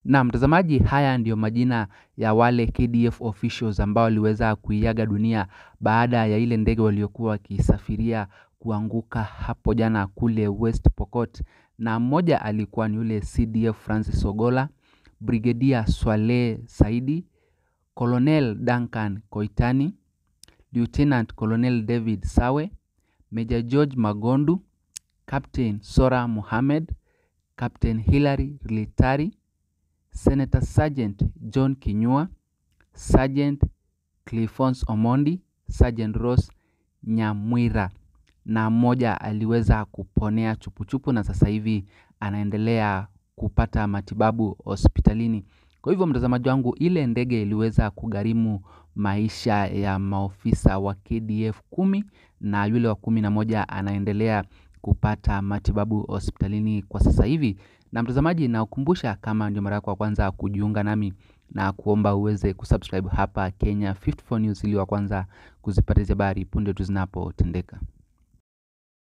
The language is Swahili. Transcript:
Na mtazamaji, haya ndiyo majina ya wale KDF officials ambao waliweza kuiaga dunia baada ya ile ndege waliokuwa wakisafiria kuanguka hapo jana kule West Pokot, na mmoja alikuwa ni yule CDF Francis Ogola, Brigadier Swale Saidi, Colonel Duncan Koitani, Lieutenant Colonel David Sawe, Major George Magondu, Captain Sora Mohamed, Captain Hilary Litari, Senator Sergeant John Kinyua, Sergeant Clifons Omondi, Sergeant Ross Nyamwira na mmoja aliweza kuponea chupuchupu na sasa hivi anaendelea kupata matibabu hospitalini. Kwa hivyo mtazamaji wangu, ile ndege iliweza kugharimu maisha ya maofisa wa KDF kumi na yule wa kumi na moja anaendelea kupata matibabu hospitalini kwa sasa hivi. Na mtazamaji, nakukumbusha kama ndio mara yako ya kwanza kujiunga nami na kuomba uweze kusubscribe hapa Kenya 54 News ili wa kwanza kuzipata hizi habari punde tu zinapotendeka.